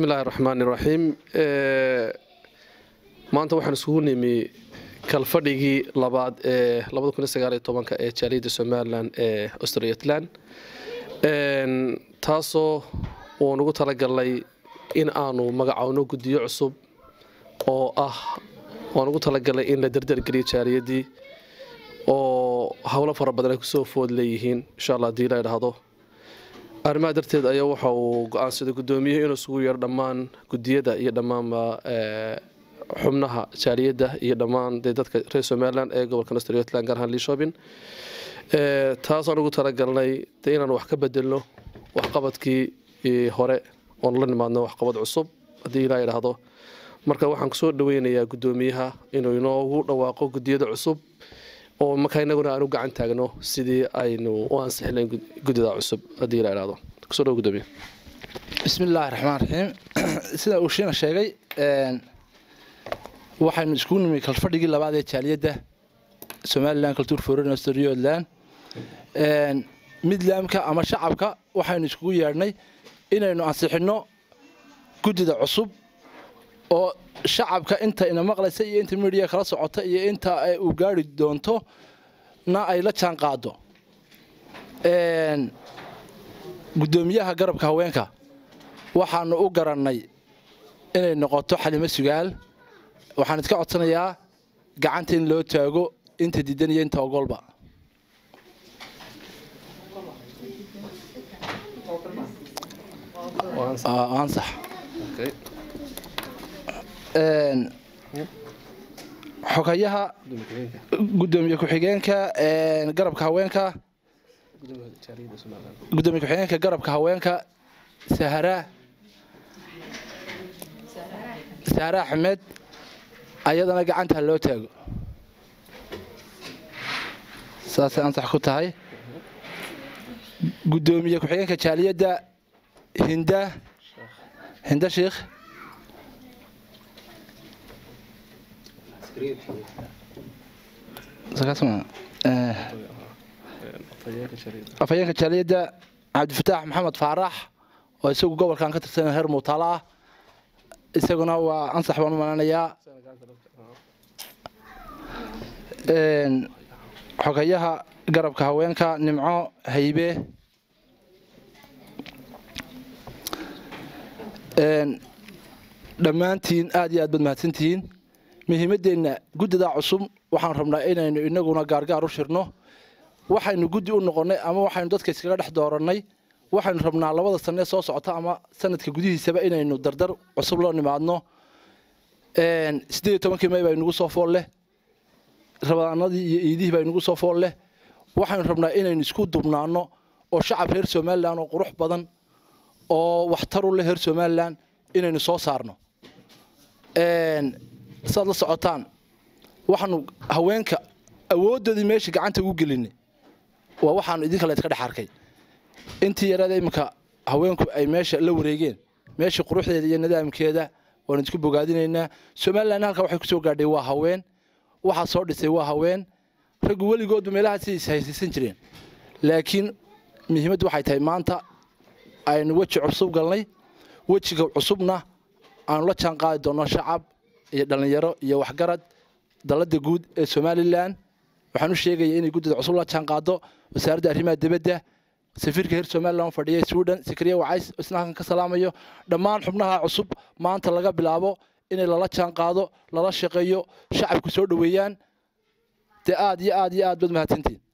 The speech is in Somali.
illaahi raxmaan iraxiim maanta waxaan isugu nimi kalfadhigii labaad ee ee jaaliyadda somalilan ee australiatlan taasoo uan ugu talagalnay in aanu magacowno guddiyo cusub oo ah waan ugu talagalnay in la dardargeliyo jaaliyaddii oo howlo fara badan ay kusoo food leeyihiin insha alla hadii la idhaahdo arrimaha darteed ayaa waxa uu go-aansaday guddoomiyuhu inuu isugu yeero dhammaan guddiyada iyo dhammaanba xubnaha jaaliyadda iyo dhammaan dee dadka reer somalilan ee gobolkan australiatlan gaar ahaan liishobin taasaan ugu talagalnay dee inaan wax ka bedelno waxqabadkii hore oon la nimaadno waxqabad cusub haddii ilaa idhaahdo marka waxaan kusoo dhaweynayaa guddoomiyaha inuu inoogu dhawaaqo guddiyada cusub oo markaa inaguna aan u gacan taagno sidii aynu u ansixinayn guddida cusub haddii la idhaahdo kusoo dhawo guddoomiya bismi illaahi raxmaan raxiim sida uu shiina sheegay waxaynu iskugu nimi kalfadhigii labaad ee jaaliyadda somalilan culture foreign australialand midlaamka ama shacabka waxaynu iskugu yeedhnay inaynu ansixinno guddida cusub oo shacabka inta ina maqlaysa iyo inta midiya kala socota iyo inta uu gaari doonto na ay la jaan qaado guddoomiyaha garabka haweenka waxaanu u garannay inay noqoto xalimo sugaal waxaan iska codsanayaa gacanta in loo taago inta diidan iyo inta ogolba ansax xogayaha gudoomiye ku-xigeenka garabka haweenka gudoomiye ku-xigeenka garabka haweenka sahara sahara axmed ayadana gacanta loo taago saasay ansax ku tahay gudoomiye ku-xigeenka jaaliyadda hinda hinda sheikh afhayeenka jaaliyadda cabdifataax maxamed faarax oo isagu gobolkan ka tirsan heer muutaalo ah isaguna waa ansax baan u malanayaa xogayaha garabka haweenka nimco haybe dhammaantiin aad iyo aad baad mahadsantihiin muhiimaddeenna guddidaa cusub waxaan rabnaa inaynu inaguna gaargaar u shirno waxaynu guddi u noqonnay ama waxaynu dadka iskaga dhex doorannay waxaynu rabnaa labada sanee soo socota ama sanadka gudihiisaba inaynu dardar cusub loo nimaadno siddeed iyo tobankii may baa inugu soo fool leh rabadaanadii iyo iidihii baa inugu soo fool leh waxaynu rabnaa inaynu isku dubnaanno oo shacab reer somalilan oo qurux badan oo waxtaru leh reer somalilan inaynu soo saarno saad la socotaan waxaanu haweenka awooddoodii meesha gacanta ugu gelinay waa waxaanu idinka la iska dhex arkay intii yarada iminka haweenku ay meesha la wareegeen meesha quruxdeeda iyo nidaamkeeda waanu isku bogaadinaynaa somalilan halka waxay kusoo gaadhay waa haween waxaa soo dhisay waa haween raggu weligoodba meelahaasi ishaysiisan jireen laakiin muhiimaddu waxay tahay maanta aynu weji cusub galnay wejiga cusubna aanu la jaan qaadi doonno shacab iyo dhallinyaro iyo waxgarad dalladda guud ee somalilan waxaan u sheegaya inay guddida cusub la jaan qaado wasaaradda arrimaha dibadda safiirka reer somalilan fadhiya sweden sakariya wacays isna halkan ka salaamayo dhammaan xubnaha cusub maanta laga bilaabo inay lala jaan qaado lala shaqeeyo shacabku soo dhoweeyaan dee aad iyo aad iyo aad baad mahadsantiin